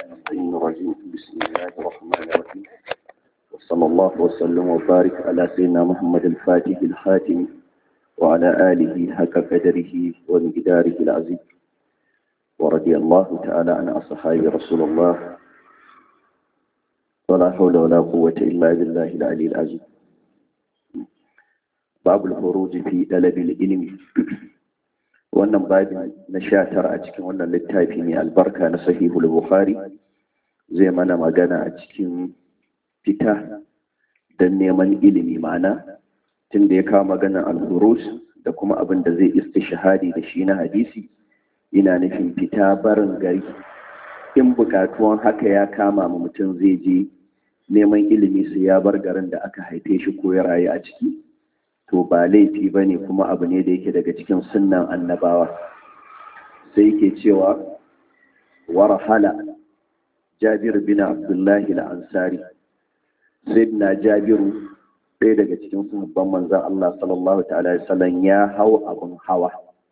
الشيطان الرجيم بسم الله الرحمن الرحيم وصلى الله وسلم وبارك على سيدنا محمد الفاتح الخاتم وعلى آله حق قدره ومقداره العظيم ورضي الله تعالى عن أصحاب رسول الله ولا حول ولا قوة إلا بالله العلي العظيم باب الخروج في طلب العلم wannan babin na sha tara a cikin wannan littafi mai albarka na sahihul bukhari zai mana magana a cikin fita don neman ilimi ma'ana tun da ya kawo maganar alhurus da kuma abin da zai istishahadi da shi na hadisi ina nufin fita barin gari in bukatuwan haka ya kama ma mutum zai je neman ilimi su ya bar garin da aka haife shi ko ya rayu a ciki to ba laifi ba ne kuma abu ne da yake daga cikin sunnan annabawa sai yake cewa warhala jabir bin abdullahi al-ansari sayyidina jabiru ɗaya daga cikin sahabban manzon Allah sallallahu ta'ala sallam ya hau abun hawa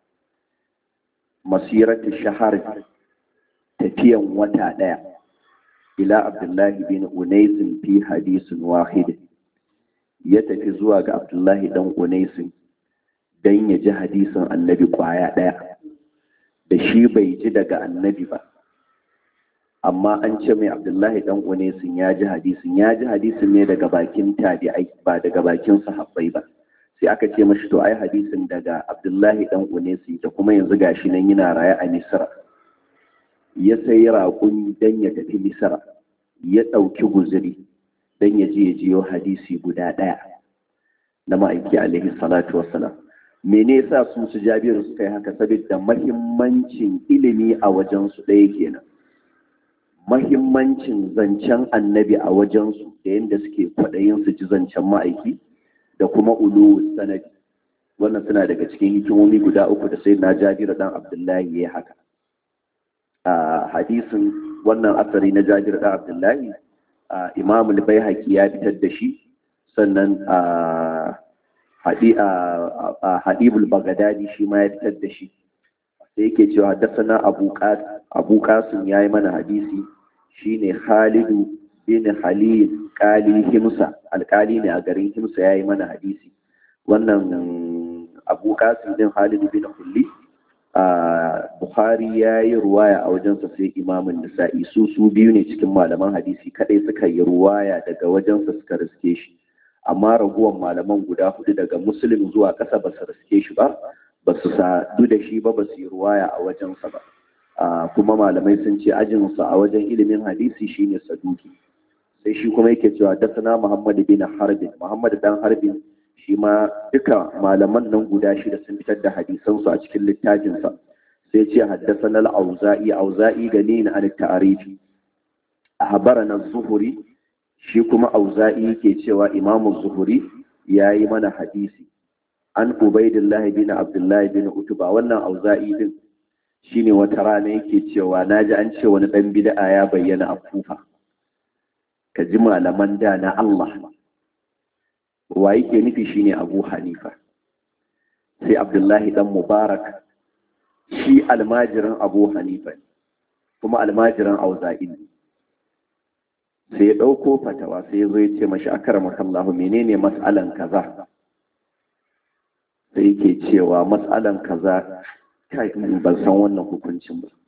masiratu shahar tafiyan wata ɗaya ila abdullahi bin unais fi hadisin wahid ya tafi zuwa ga abdullahi dan unaisin don ya ji hadisin annabi kwaya ɗaya da shi bai ji daga annabi ba amma an ce mai abdullahi dan unaisin ya ji hadisin ya ji hadisin ne daga bakin tabi'ai ba daga bakin sahabbai ba sai aka ce mashi to ai hadisin daga abdullahi dan unaisin da kuma yanzu gashi nan yana raye a misra ya sayi raƙumi don ya tafi misra ya ɗauki guzuri don ya je ya jiyo hadisi guda ɗaya na ma'aiki alaihi salatu wassalam mene yasa su su jabiru suka yi haka saboda mahimmancin ilimi a wajen su ɗaya kenan mahimmancin zancen annabi a wajen su da yadda suke kwaɗayin su ji zancen ma'aiki da kuma ulu sanadi wannan suna daga cikin hikimomi guda uku da sai na jabiru dan abdullahi ya haka a hadisin wannan asari na jabiru dan abdullahi imam al-baihaqi ya fitar da shi sannan hadibul bagadadi shi ma ya fitar da shi sai yake cewa haddasana abu qasim ya yi mana hadisi shine khalidu bin halil kali himsa alkali ne a garin himsa ya yi mana hadisi wannan abu qasim din khalidu bin hulli Bukhari ya yi ruwaya a wajensa sai imamun nisa'i su su biyu ne cikin malaman hadisi kadai suka yi ruwaya daga wajensa suka riske shi amma raguwan malaman guda hudu daga muslim zuwa ƙasa ba su riske shi ba ba su sadu da shi ba ba su yi ruwaya a wajensa ba kuma malamai sun ce ajinsa a wajen ilimin hadisi shine saduki sai shi kuma yake cewa dasana muhammad bin harbin muhammad dan harbin shi ma duka malaman nan guda shida sun fitar da hadisansu a cikin littafinsa sai ce haddasa na auza'i auza'i gani na an ta'arifi a habara na zuhuri shi kuma auza'i yake cewa imamu zuhuri ya yi mana hadisi an ubaidillahi bin abdullahi bin utuba wannan auza'i din shine wata rana yake cewa na ji an ce wani ɗan bida'a ya bayyana a kufa ka ji malaman da na Allah wa yake nufi shine abu hanifa sai abdullahi dan mubarak shi almajirin abu hanifa kuma almajirin auza'i ne sai ya ɗauko fatawa sai ya zo ya ce mashi akara makallahu menene mas'alan kaza sai yake cewa mas'alan kaza kai ban san wannan hukuncin ba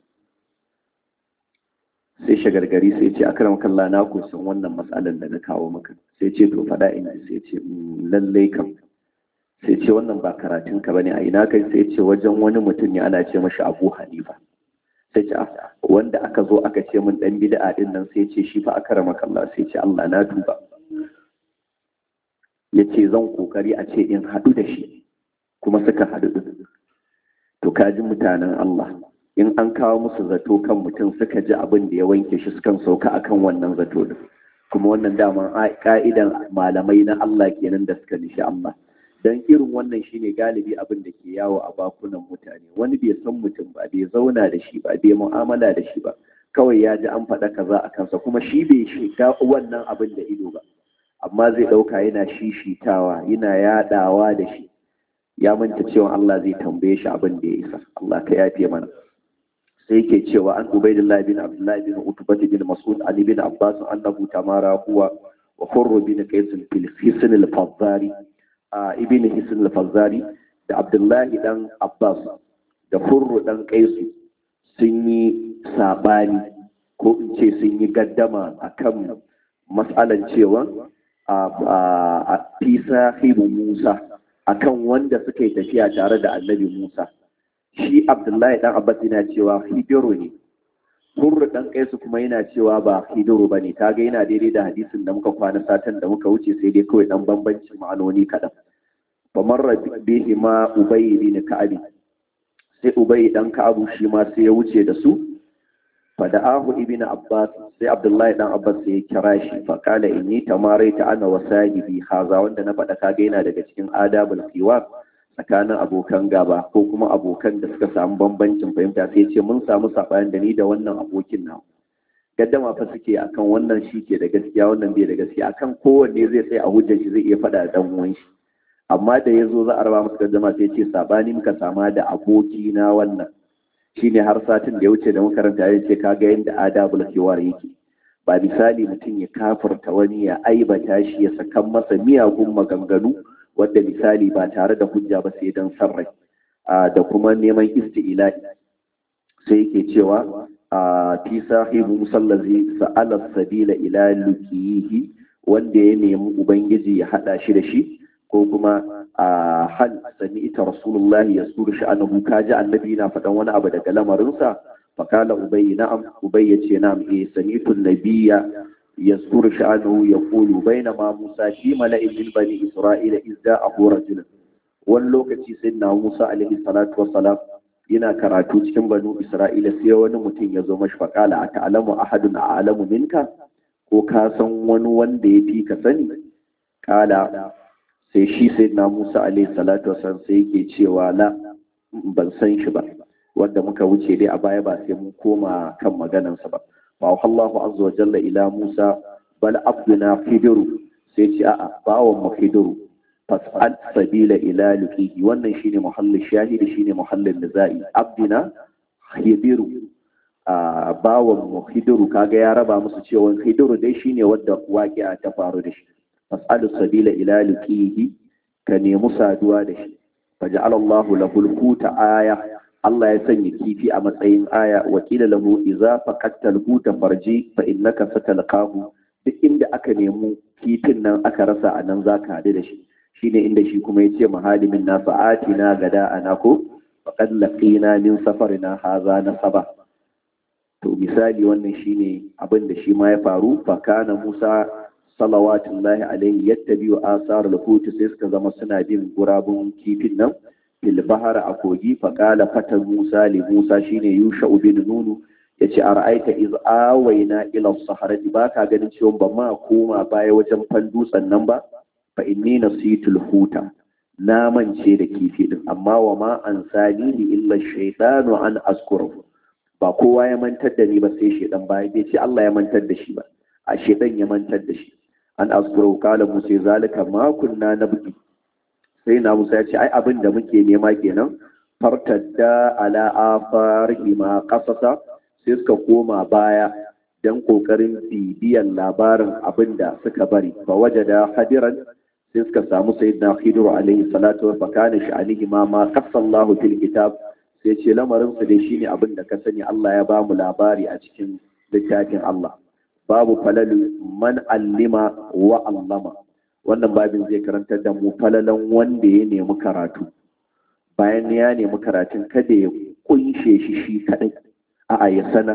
sai shagargari sai ce akara makalla na ku san wannan matsalan da na kawo maka sai ce to faɗa ina sai ce lallai kam sai ce wannan ba karatun ka bane a ina kai sai ce wajen wani mutum ne ana ce mashi abu hanifa sai ce wanda aka zo aka ce min dan bid'a din nan sai ce shi fa akara makalla sai ce Allah na tuba ya ce zan kokari a ce in haɗu da shi kuma suka haɗu to kaji mutanen Allah in an kawo musu zato kan mutum suka ji abin da ya wanke shi sukan sauka akan wannan zato din kuma wannan daman ka'idan malamai na Allah kenan da suka nishi Allah dan irin wannan shine galibi abin da ke yawo a bakunan mutane wani bai san mutum ba bai zauna da shi ba bai mu'amala da shi ba kawai ya ji an faɗa kaza a kansa kuma shi bai shiga wannan abin da ido ba amma zai ɗauka yana shishitawa yana yaɗawa da shi ya manta cewa Allah zai tambaye shi abin da ya isa Allah ka yafe mana sai yake cewa an ubaidillah bin abdullahi bin utbah bin mas'ud ali bin abbas annahu tamara huwa wa hurr bin qais fil hisn al fazzari ibn hisn al fazzari da abdullahi dan abbas da hurr dan qais sun yi sabani ko in ce sun yi gaddama akan mas'alan cewa a fi sahibu musa akan wanda suka yi tafiya tare da annabi musa shi abdullahi dan abbas yana cewa hidiru ne hurru dan kaisu kuma yana cewa ba hidiru ba ne kaga yana daidai da hadisin da muka kwana satan da muka wuce sai dai kawai dan bambancin ma'anoni kaɗan fa marra bihi ma ubay bin ka'ab sai ubay dan ka'abu shi ma sai ya wuce da su fa da'ahu ibn abbas sai abdullahi dan abbas sai ya kira shi fa kala inni tamaraita ana wa sahibi haza wanda na faɗa kaga yana daga cikin adabul qiwar tsakanin abokan gaba ko kuma abokan da suka samu bambancin fahimta sai ce mun samu saɓani da ni da wannan abokin na gaddama fa suke akan wannan shi ke da gaskiya wannan bai da gaskiya akan kowanne zai tsaye a hujjar shi zai iya faɗa da dan uwan shi amma da ya zo za a raba musu gaddama sai ce saɓani muka sama da aboki na wannan shine har satin da ya wuce da makaranta ya ce kaga yadda adabul kiwar yake ba misali mutum ya kafarta wani ya aibata shi ya sakan masa miyagun maganganu wadda misali ba tare da hujja ba sai don sarrai da kuma neman isti'la'i sai yake cewa fi sahibu musallazi sa'ala sabila ila lukihi wanda ya nemi ubangiji ya hada shi da shi ko kuma a hal sami ita rasulullah ya suru shi annahu kaji annabi na faɗan wani abu daga lamarinsa fakala ubayy na'am ubayy yace na'am eh sami'tu nabiyya يذكر شأنه يقول بينما موسى في ملأ من بني إسرائيل إذ جاءه رجل واللوكتي سيدنا موسى عليه الصلاة والسلام yana karatu cikin banu Isra'ila sai wani mutum ya zo mashi faƙala a ta'alamu ahadun a alamu minka ko ka san wani wanda ya fi ka sani kala sai shi sai na Musa alaihi salatu wasallam sai yake cewa la ban san shi ba wanda muka wuce dai a baya ba sai mun koma kan maganansa ba فأوحى الله عز وجل إلى موسى بل عبدنا خضر سيتي أأ باو مخضر فاسأل سبيل إلى لقيه wannan shine muhallin shahidi shine muhallin nizai abdina khidiru a bawon mu khidiru kaga ya raba musu cewa khidiru dai shine wanda waqi'a ta faru da shi fas'alu sabila ila liqihi ka nemi saduwa da shi faja'ala Allahu lahu al-huta aya Allah ya sanya kifi a matsayin aya wakila lahu idza faqatal huta farji fa innaka satalqahu duk inda aka nemi kifin nan aka rasa a nan zaka hadu da shi shine inda shi kuma yace mahalimin nasa atina gada anako faqad laqina min safarina haza nasaba to misali wannan shine abin da shi ma ya faru fa kana Musa salawatullahi alaihi yattabi'u asarul hut sai suka zama suna bin gurabun kifin nan fil bahar a kogi faƙala fatan musa li musa shine yusha bin nunu ya ce a ra'aita iz awaina ila saharati ba ka ganin cewa ba ma koma baya wajen fan dutsen nan ba fa inni nasitul huta na mance da kifi din amma wa ma an sani ni illa shaytanu an askuru ba kowa ya mantar da ni ba sai shaydan ba bai ce Allah ya mantar da shi ba a shaydan ya mantar da shi an askuru kala musa zalika ma kunna nabgi sai na musa ya ce ai abin da muke nema kenan fartadda ala afarihi ma kasasa sai suka koma baya don kokarin bibiyan labarin abin da suka bari fa wajada hadiran sai suka samu sayyidina khidir alaihi salatu wa fakana sha'anihi ma ma qasallahu fil kitab sai ce lamarin su dai shine abin da ka sani Allah ya bamu labari a cikin littafin Allah babu falalu man allima wa allama wannan babin zai karantar da mu falalan wanda ya nemi karatu bayan ya nemi karatun kada ya kunshe shi shi kadai a'a ya sanar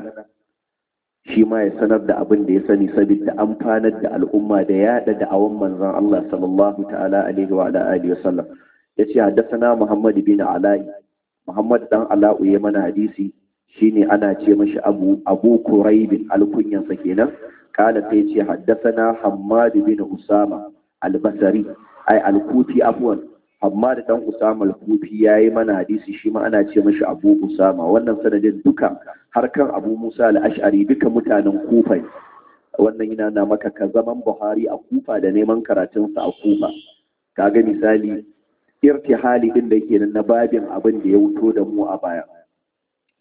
shi ma ya sanar da abin da ya sani saboda amfanar da al'umma da yada da awan manzon Allah sallallahu ta'ala alaihi wa alihi wa sallam yace haddathana Muhammad bin Ala'i Muhammad dan Ala'u ya mana hadisi shine ana ce mashi Abu Abu Quraib alkunyansa kenan kala sai ce haddathana Hammad bin Usama albasari ai alkufi afwan amma da dan usama alkufi yayi mana hadisi shi ma ana ce mashi abu usama wannan sanadin duka har kan abu musa al-ash'ari duka mutanen kufa wannan yana na maka ka zaman buhari a kufa da neman karatunsa a kufa kaga misali irtihali din da yake na babin abin da ya wuto da mu a baya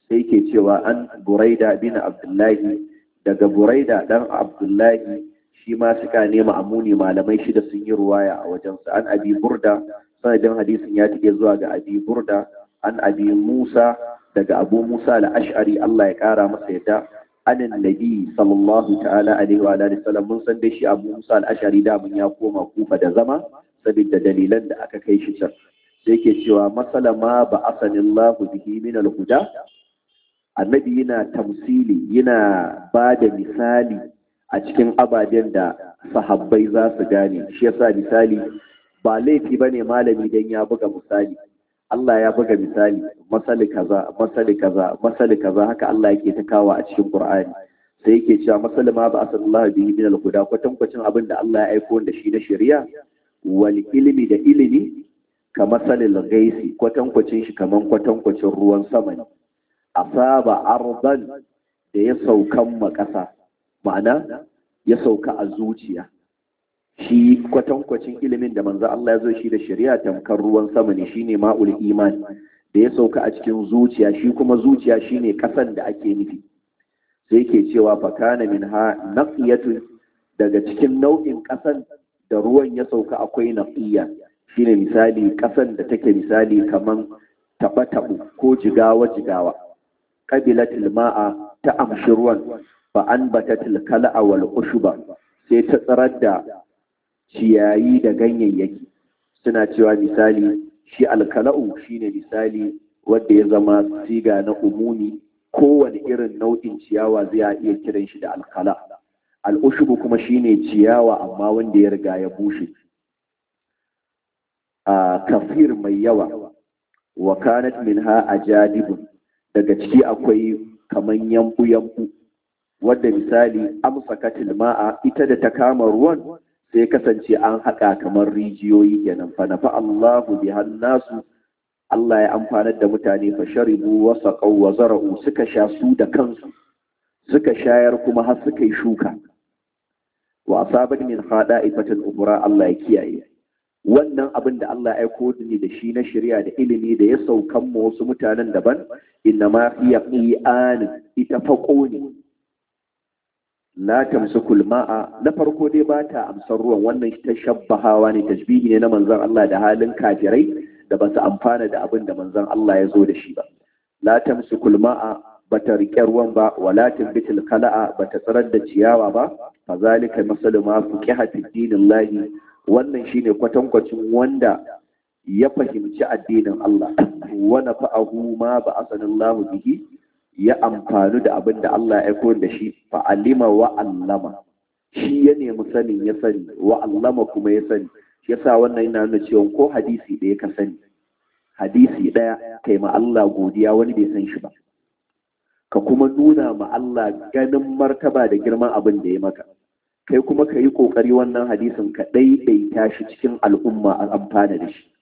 sai ke cewa an buraida bin abdullahi daga buraida dan abdullahi shi ma suka nema amuni malamai shida sun yi ruwaya a wajensa an abi burda sanadin hadisin ya tike zuwa ga abi burda an abi musa daga abu musa al-ash'ari Allah ya kara masa yadda anin nabi sallallahu ta'ala alaihi wa alihi sallam mun san dai shi abu musa al-ash'ari da mun ya koma kufa da zama saboda dalilan da aka kai shi can sai ke cewa masala ma ba asanillahu bihi min al-huda annabi yana tamsili yana ba da misali a cikin ababen da sahabbai za su gane shi yasa misali ba laifi bane malami dan ya buga misali Allah ya buga misali masali kaza masali kaza masali kaza haka Allah yake ta kawo a cikin Qur'ani sai yake cewa masali ma ba asallallahu bihi min al-huda kwatankwacin abin da Allah ya aiko da shi na shari'a wal ilmi da ilimi ka masalil gaisi kwatankwacin shi kaman kwatankwacin ruwan sama ne asaba ardan da ya saukan makasa ma'ana ya sauka a zuciya shi kwatankwacin ilimin da manzo Allah ya zo shi da shari'a tamkar ruwan sama ne shine ma'ul iman da ya sauka a cikin zuciya shi kuma zuciya shine kasan da ake nufi sai yake cewa fa kana minha naqiyatun daga cikin nau'in kasan da ruwan ya sauka akwai naqiya shine misali kasan da take misali kaman taba tabu ko jigawa jigawa qabilatil ma'a ta amshi ruwan fa anbatatil kala'a wal ushuba sai ta tsarar da ciyayi da ganyayyaki suna cewa misali shi alkala'u shine misali wanda ya zama siga na umuni kowane irin nau'in ciyawa zai iya kiran shi da alkala al'ushubu kuma shine ciyawa amma wanda ya riga ya bushe a kafir mai yawa wa kanat minha ajadibun daga ciki akwai kaman yambu yambu wadda misali amsakatil ma'a ita da ta kama ruwan sai kasance an haƙa kamar rijiyoyi kenan fa nafa Allahu bi nasu Allah ya amfanar da mutane fa sharibu wa saqaw wa zara'u suka sha su da kansu suka shayar kuma har suka yi shuka wa asabat min khada'ifatin ubra Allah ya kiyaye wannan abin da Allah ya aiko ni da shi na shari'a da ilimi da ya saukan mu wasu mutanen daban inna ma hiya qi'an ita faqo ne la tamsukul ma'a na farko dai ba ta amsar ruwan wannan ta shabbahawa ne tashbihi ne na manzon Allah da halin kafirai da ba su amfana da abin da manzon Allah ya zo da shi ba la tamsukul ma'a ba ta riƙe ruwan ba wala tambitul kala'a ba ta tsarar da ciyawa ba fa zalika masalu ma fuqiha fi dinillahi wannan shine kwatankwacin wanda ya fahimci addinin Allah wa nafa'ahu ma ba asanallahu bihi ya amfani da abin da Allah ya koyar da shi fa alima wa allama shi ya nemi sanin ya sani wa allama kuma ya sani shi yasa wannan yana nuna cewa ko hadisi ɗaya ka sani hadisi ɗaya kai ma Allah godiya wani bai san shi ba ka kuma nuna ma Allah ganin martaba da girman abin da ya maka kai kuma ka yi ƙoƙari wannan hadisin ka ɗaiɗaita shi cikin al'umma a amfana da shi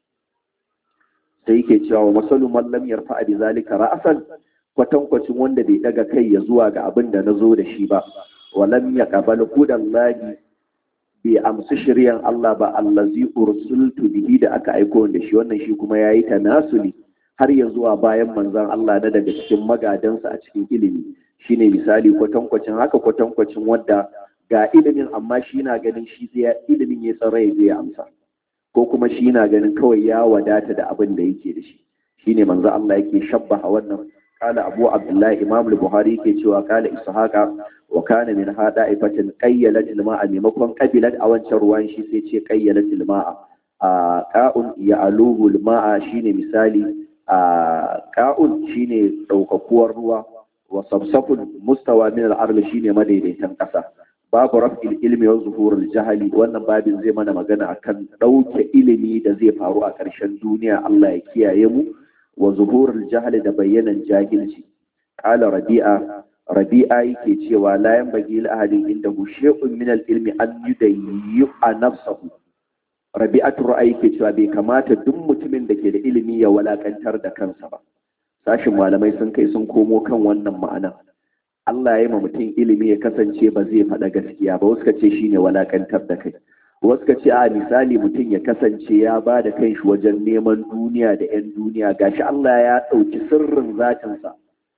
sai yake cewa wa masalu man lam yarfa bi zalika ra'san kwatankwacin wanda bai daga kai ya zuwa ga abin da na zo da shi ba walam ya qabal hudan lahi bai amsu shiryan Allah ba allazi ursultu bihi da aka aiko da shi wannan shi kuma yayi tanasuli har ya zuwa bayan manzon Allah na daga cikin magadansa a cikin ilimi shine misali kwatankwacin haka kwatankwacin wanda ga ilimin amma shi na ganin shi zai ilimin ya tsara ya zai amsa ko kuma shi na ganin kawai ya wadata da abin da yake da shi shine manzo Allah yake shabbaha wannan قال أبو عبد الله إمام البخاري كي شوى قال إسحاق وكان من هذا إفة قيلت الماء ممكن قبلت أو شروان شي سيتي قيلت الماء قاء يعلوه الماء شيني مثالي قاء شيني ɗaukakuwar ruwa wa sabsafun mustawa min al shine madaidaitan ƙasa babu raf'il ilmi wa zuhurul jahali wannan babin zai mana magana akan ɗauke ilimi da zai faru a ƙarshen duniya Allah ya kiyaye mu wa zuhurul jahali da bayyanan jahilci qala rabi'a rabi'a yake cewa la yanbaghi li ahadin indahu shay'un min al-ilmi an yudayyi nafsahu rabi'atu ra'ayi ke cewa bai kamata duk mutumin da ke da ilimi ya walakantar da kansa ba sashin malamai sun kai sun komo kan wannan ma'ana Allah ya yi ma mutum ilimi ya kasance ba zai faɗa gaskiya ba wasu ka ce shine walakantar da kai wasu ka ce a misali mutum ya kasance ya ba da kanshi wajen neman duniya da 'yan duniya gashi Allah ya ɗauki sirrin zatinsa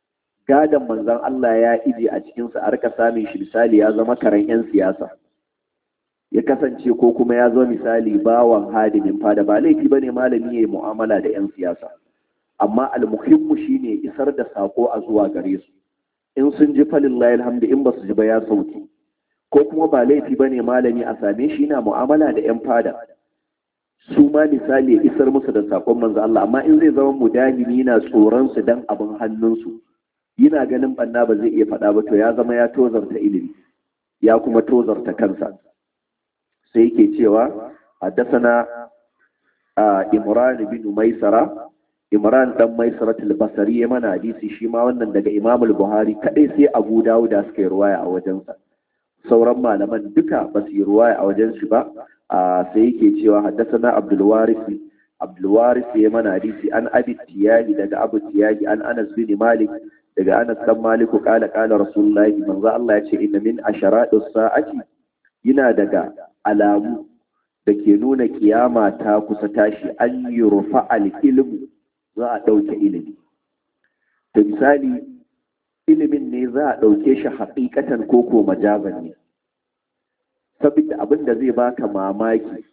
gadon manzon Allah ya ije a cikinsa a rika samun shi misali ya zama karen 'yan siyasa ya kasance ko kuma ya zo misali bawan hadimin fada ba laifi bane malami ya mu'amala da 'yan siyasa amma almuhimmu shine isar da sako a zuwa gare su in sun ji falillahi alhamdu in ba su ji ba ya sauki ko kuma ba laifi bane malami a same shi na mu'amala da 'yan fada su ma misali ya isar musu da sakon manzo Allah amma in zai zama mudahimi yana tsoron su dan abin hannunsu yana ganin banna ba zai iya faɗa ba to ya zama ya tozarta ilimi ya kuma tozarta kansa sai yake cewa haddasana imran bin maisara imran dan maisara al-basri ya mana hadisi shi ma wannan daga imam al-buhari kadai sai abu dawud da suka yi ruwaya a wajensa sauran malaman duka ba su yi ruwaya a wajen shi ba sai yake cewa haddasana abdul waris abdul waris ya mana hadisi an abi tiyali daga abu tiyali an anas bin malik daga anas dan maliku kala kala rasulullahi manzo Allah ya ce inna min asharatu sa'ati yana daga alamu da ke nuna kiyama ta kusa tashi an yi rufa ilmu za a ɗauke ilimi da misali ilimin ne za a ɗauke shi haƙiƙatan koko majazan ne saboda abin da zai baka mamaki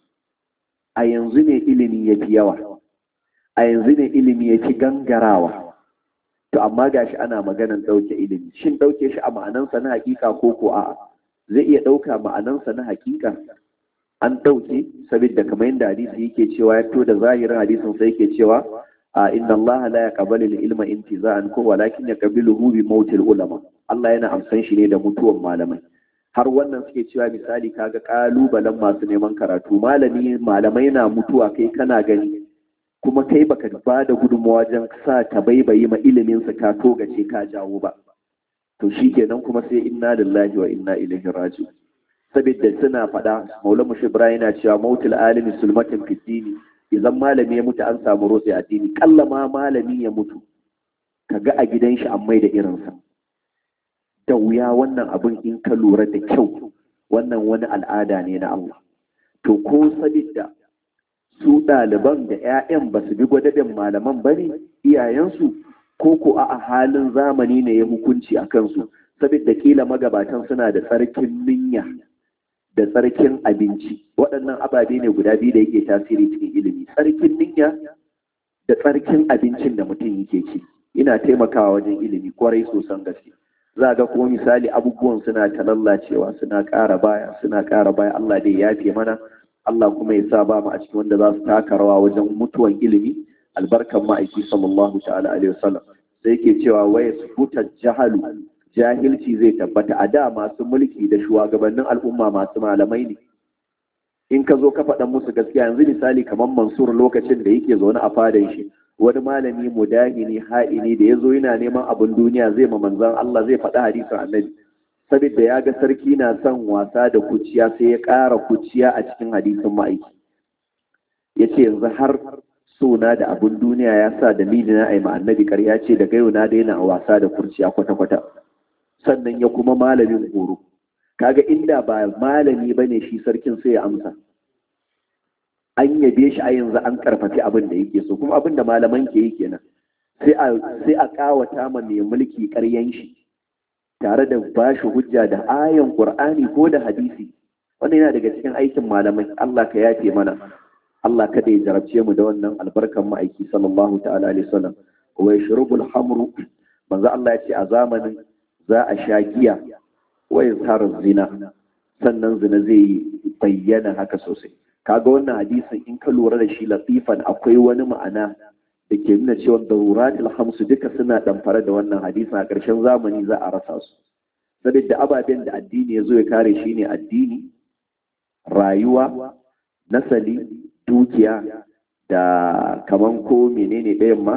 a yanzu ne ilimi ya fi yawa a yanzu ne ilimi ya fi gangarawa to amma gashi ana maganan ɗauke ilimi shin ɗauke shi a ma'anansa na haƙiƙa koko a'a zai iya ɗauka ma'anansa na haƙiƙa an ɗauke saboda kamar yadda hadisi yake cewa ya to da zahirin hadisin sai yake cewa a inna Allah la yaqbalu al-ilma intiza'an ko walakin yaqbaluhu bi mautil ulama Allah yana amsan shi ne da mutuwan malamai har wannan suke cewa misali kaga kalubalen masu neman karatu malami malamai na mutuwa kai kana gani kuma kai baka ba da gudunmawa wajen sa ta baibayi ma ilimin sa ka togace ka jawo ba to shikenan kuma sai inna lillahi wa inna ilaihi raji'un saboda suna faɗa maula mushi ibrahim yana cewa mautul alimi sulmatin fiddini idan malami ya mutu an samu rotsi addini kalla ma malami ya mutu kaga a gidan shi an mai da irinsa da wuya wannan abin in ka lura da kyau wannan wani al'ada ne na Allah to ko saboda su ɗaliban da 'ya'yan ba su bi gwadabin malaman ba ne iyayensu ko ko a halin zamani ne ya hukunci a kansu saboda kila magabatan suna da tsarkin niyya da tsarkin abinci waɗannan ababe ne guda biyu da yake tasiri cikin ilimi tsarkin niyya da tsarkin abincin da mutum yake ci ina taimakawa wajen ilimi kwarai sosan gaske za ga kuma misali abubuwan suna ta lallacewa suna ƙara baya suna ƙara baya Allah dai ya fi mana Allah kuma ya sa ba mu a cikin wanda za su taka rawa wajen mutuwan ilimi albarkan ma'aiki sallallahu ta'ala alaihi wasallam sai yake cewa waya subuta jahalu jahilci zai tabbata a da masu mulki da shugabannin al'umma masu malamai ne in ka zo ka faɗa musu gaskiya yanzu misali kamar mansur lokacin da yake zaune a fadan shi wani malami mudahini ha'ini da ya zo yana neman abin duniya zai ma manzan Allah zai faɗi hadisin annabi saboda ya ga sarki na son wasa da kuciya sai ya ƙara kuciya a cikin hadisin ma'aiki ya ce yanzu har sona da abin duniya ya sa dalili na aima annabi ƙarya ce daga yau na daina wasa da kurciya kwata-kwata sannan ya kuma malamin horo kaga inda ba malami bane shi sarkin sai ya amsa an yabe shi a yanzu an karfafi abin da yake so kuma abin da malaman ke yi kenan sai a sai a kawata ma mai mulki ƙaryan shi tare da bashi hujja da ayan qur'ani ko da hadisi wannan yana daga cikin aikin malamai Allah ka yafe mana Allah kada ya jarabce mu da wannan albarkan ma'aiki sallallahu ta'ala alaihi wasallam wa yashrubul hamru manzo Allah ya ce a zamanin za a sha giya wa yazhar zina sannan zina zai bayyana haka sosai kaga wannan hadisin in ka lura da shi latifan akwai wani ma'ana da ke nuna cewa daruratul hamsu duka suna damfare da wannan hadisin a ƙarshen zamani za a rasa su saboda ababen da addini ya zo ya kare shi ne addini rayuwa nasali dukiya da kaman ko menene ɗayan ma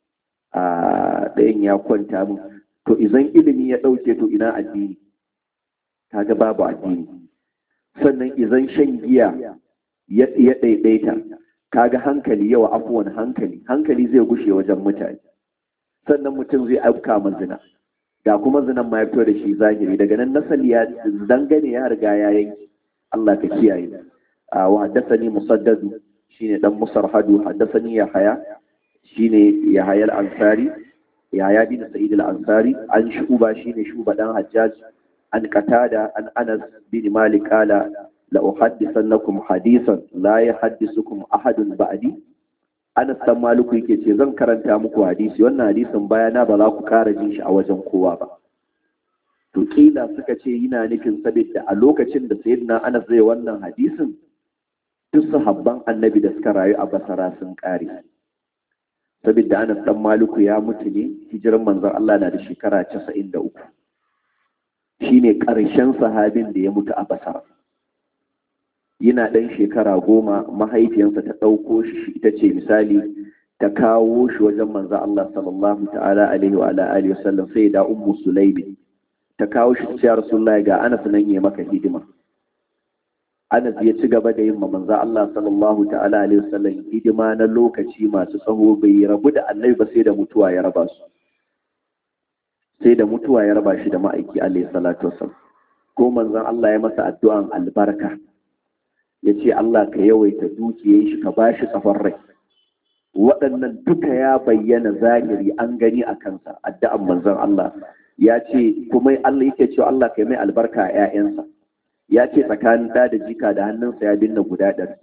a ɗayan ya kwanta min to idan ilimi ya ɗauke to ina addini kaga babu addini sannan idan shan giya ya ɗaiɗaita kaga hankali yawa afuwan hankali hankali zai gushe wajen mutane sannan mutum zai afka ma zina da kuma zinan ma ya fito da shi zahiri daga nan nasali ya dangane ya riga ya yanki Allah ka kiyaye wa haddathani musaddad shine dan musarhadu haddathani yahaya shine yahaya al-ansari yaya bin sa'id al-ansari an shuba shine shuba dan hajjaj an qatada an anas bin malik qala la uhaddithannakum hadithan la yahaddisukum ahadun ba'di anas dan maliku yake ce zan karanta muku hadisi wannan hadisin bayana ba za ku kara jin shi a wajen kowa ba to kila suka ce yana nufin saboda a lokacin da sayyidina anas zai wannan hadisin duk sahabban annabi da suka rayu a basara sun kare saboda anas dan maliku ya mutu ne hijiran manzon Allah na da shekara 93 shine karshen sahabin da ya mutu a basara yana ɗan shekara goma mahaifiyarsa ta ɗauko shi ita ce misali ta kawo shi wajen manzo Allah sallallahu ta'ala alaihi wa ala alihi wasallam sai da ummu sulaimi ta kawo shi ta ce rasulullahi ga Anas nan yayi maka hidima Anas ya ci gaba da yin ma manzo Allah sallallahu ta'ala alaihi wasallam hidima na lokaci masu tsaho bai rabu da Annabi ba sai da mutuwa ya raba su sai da mutuwa ya raba shi da ma'aiki alaihi salatu wasallam ko manzon Allah ya masa addu'an albarka ya ce Allah ka yawaita dukiyar shi ka ba shi tsafon rai waɗannan duka ya bayyana zahiri an gani a kansa addu'an manzon Allah ya ce kuma Allah yake cewa Allah ka mai albarka a ‘ya'yansa ya ce tsakanin ɗa da jika da hannunsa ya binne guda ɗari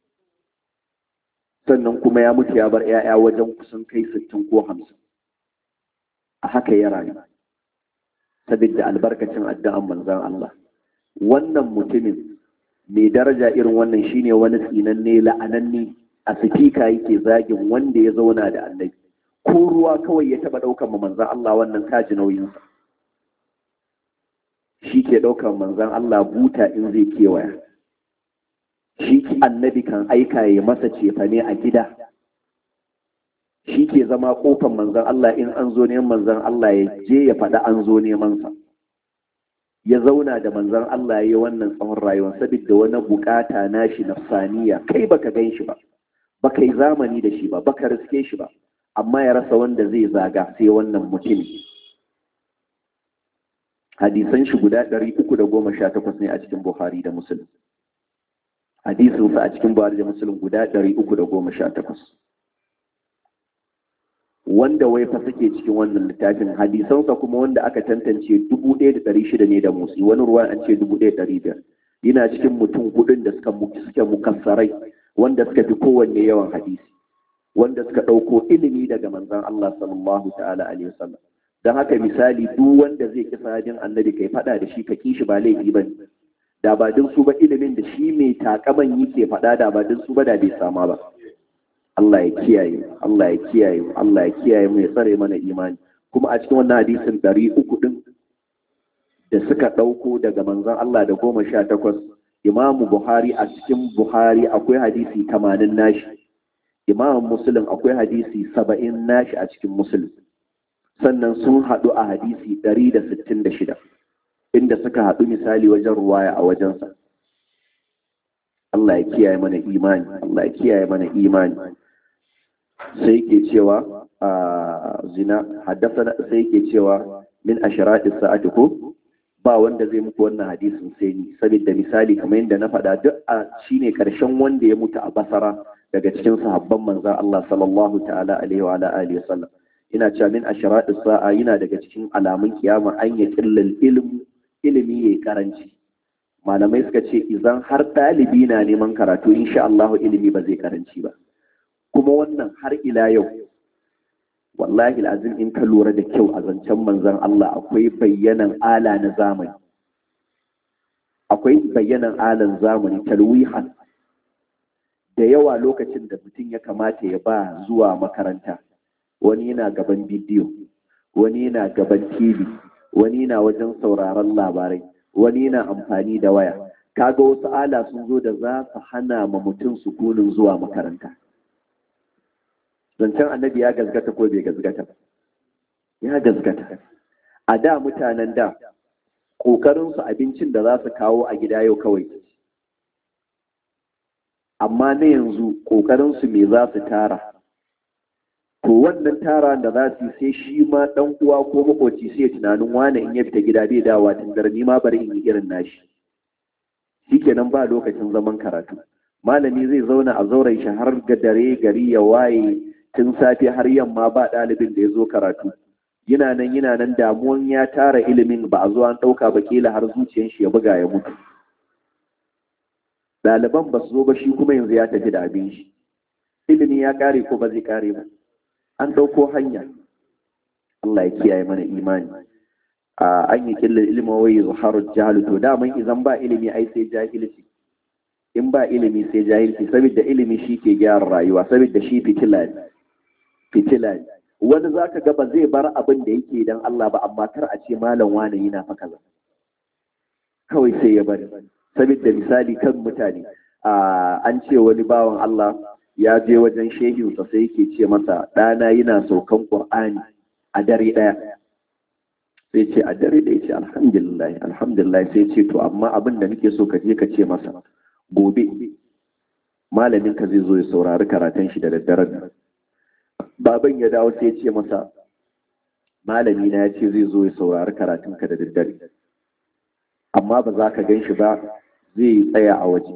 sannan kuma ya mutu ya bar ‘ya'ya wajen kusan kai sittin ko hamsin a haka ya rayu saboda albarkacin addu'an manzon Allah wannan mutumin mai daraja irin wannan shine wani tsinanne la'ananne a sifika yake zagin wanda ya zauna da annabi ko ruwa kawai ya taba daukan manzan Allah wannan kaji nauyinsa shi ke daukan manzan Allah buta in zai kewaya shi annabi kan aika ya masa cefane a gida shi ke zama kofan manzan Allah in an zo neman manzan Allah ya je ya faɗa an zo neman sa ya zauna da manzon Allah ya yi wannan tsawon rayuwar saboda wani bukata nashi nafsaniya kai baka gan shi ba baka yi zamani da shi ba baka riske shi ba amma ya rasa wanda zai zaga sai wannan mutum hadisan shi guda ɗari uku da goma sha takwas ne a cikin Buhari da Muslim hadisinsa a cikin Buhari da Muslim guda ɗari uku da goma sha takwas wanda wai fa suke cikin wannan littafin hadisansa kuma wanda aka tantance dubu ɗaya da ɗari shida ne da motsi wani ruwa an ce dubu ɗaya ɗari biyar yana cikin mutum hudun da suka suke mukassarai wanda suka fi kowanne yawan hadisi wanda suka ɗauko ilimi daga manzon Allah sallallahu ta'ala alaihi wasallam don haka misali duk wanda zai ki sahabin annabi kai faɗa da shi ka kishi ba laifi ba da ba din su ba ilimin da shi mai takaman yake faɗa da ba din su ba da bai sama ba Allah ya kiyaye Allah ya kiyaye Allah ya kiyaye mu ya tsare mana imani kuma a cikin wannan hadisin ɗari uku ɗin da suka ɗauko daga manzon Allah da goma sha takwas imamu Buhari a cikin Buhari akwai hadisi tamanin nashi imamu Muslim akwai hadisi saba'in nashi a cikin Muslim sannan sun haɗu a hadisi ɗari da sittin da shida inda suka haɗu misali wajen ruwaya a wajensa Allah ya kiyaye mana imani Allah ya kiyaye mana imani sai yake cewa a zina haddasa sai yake cewa min asharatis sa'ati ko ba wanda zai muku wannan hadisin sai ni saboda misali kamar yadda na faɗa duk a shine karshen wanda ya mutu a basara daga cikin sahabban manzon Allah sallallahu ta'ala alaihi wa ala alihi wasallam ina cewa min asharatis sa'a yana daga cikin alamun kiyama an ya killal ilm ilimi yayi karanci malamai suka ce idan har ɗalibi na neman karatu insha Allah ilimi ba zai karanci ba kuma wannan har ila yau wallahi azim in ka lura da kyau a zancen manzon Allah akwai bayyanan ala na zamani akwai bayyanan alan zamani talwihan da yawa lokacin da mutum ya kamata ya ba zuwa makaranta wani yana gaban bidiyo wani yana gaban tv wani yana wajen sauraron labarai wani yana amfani da waya kaga wasu ala sun zo da za su hana ma mutum sukunin zuwa makaranta zancen annabi ya gazgata ko bai gazgata ya gazgata a da mutanen da ƙoƙarinsu abincin da za su kawo a gida yau kawai amma na yanzu ƙoƙarinsu me za su tara to wannan tara da za su yi sai shi ma ɗan uwa ko makoci sai ya tunanin wane in ya fita gida bai dawa tun ni ma bari in yi irin nashi shikenan ba lokacin zaman karatu malami zai zauna a zauren shi har ga dare gari ya waye tun safe har yamma ba ɗalibin da ya zo karatu yana nan yana nan damuwan ya tara ilimin ba a zo an ɗauka ba kila har zuciyar shi ya buga ya mutu ɗaliban ba su zo ba shi kuma yanzu ya tafi da abin shi ilimi ya ƙare ko ba zai ƙare ba an ɗauko hanya Allah ya kiyaye mana imani a an yi killar ilimin wai zuharu jahalu to daman izan ba ilimi ai sai jahilci in ba ilimi sai jahilci saboda ilimi shi ke gyara rayuwa saboda shi fitila ne fitila ne wani zaka ga ba zai bar abin da yake dan Allah ba amma kar a ce malam wani yana fa kaza kawai sai ya bari saboda misali kan mutane an ce wani bawan Allah ya je wajen shehinsa sai yake ce masa ɗana yana saukan Qur'ani a dare ɗaya sai ce a dare ɗaya ce alhamdulillah alhamdulillah sai ce to amma abin da nake so ka je ka ce masa gobe malamin ka zai zo ya saurari karatun shi da daddare baban ya dawo sai ya ce masa malami na ya ce zai zo ya saurari karatun ka da daddare amma ba za ka gan shi ba zai tsaya a waje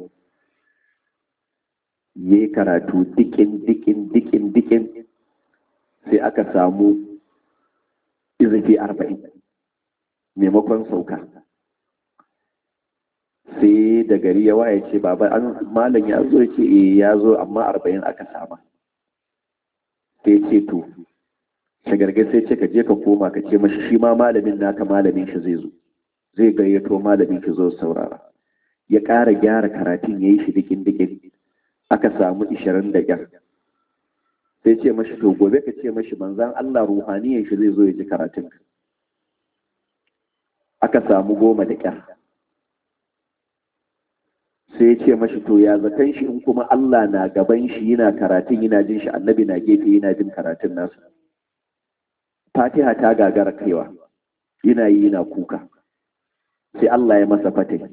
ya yi karatu dikin dikin dikin dikin sai aka samu izifi arba'in maimakon sauka sai da gari ya waye ce baba an malam ya zo ce eh ya zo amma arba'in aka sama sai ce to shagargar sai ce ka je ka koma ka ce mashi shi ma malamin naka malamin shi zai zo zai gayyato malamin ki zo saurara ya ƙara gyara karatun ya yi shi dikin dikin aka samu ishirin da ƙyar sai ce mashi to gobe ka ce mashi manzan Allah ruhaniyan shi zai zo ya ji karatun aka samu goma da ƙyar sai ya ce mashi to ya zaton shi in kuma Allah na gaban shi yana karatun yana jin shi annabi na gefe yana jin karatun nasa fatiha ta gagara kaiwa yana yi yana kuka sai Allah ya masa fatai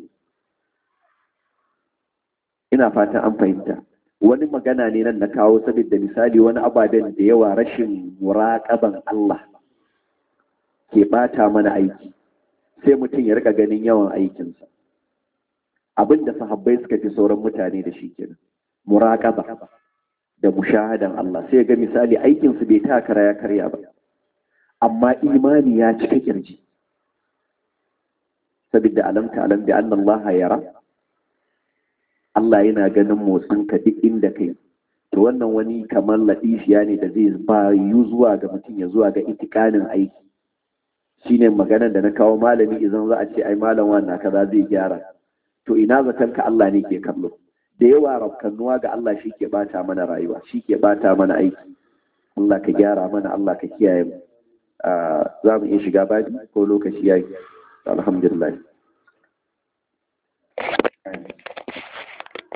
ina fatan an fahimta wani magana ne nan na kawo saboda misali wani ababen da yawa rashin muraƙaban Allah ke bata mana aiki sai mutum ya rika ganin yawan aikinsa abin da sahabbai suka fi sauran mutane da shi kenan muraƙaba da mushahadan Allah sai ga misali aikinsu bai takara ya karya ba amma imani ya cika kirji saboda alamta alam bi anna Allah yara Allah yana ganin motsinka duk inda kai to wannan wani kamar latifiya ne da zai ba yu zuwa ga mutum ya zuwa ga itikanin aiki shine maganar da na kawo malami idan za a ce ai malam wannan kaza zai gyara to ina zaton ka Allah ne ke kallo da yawa rafkannuwa ga Allah shi ke bata mana rayuwa shi ke bata mana aiki Allah ka gyara mana Allah ka kiyaye mu za mu iya shiga babi ko lokaci yayi alhamdulillah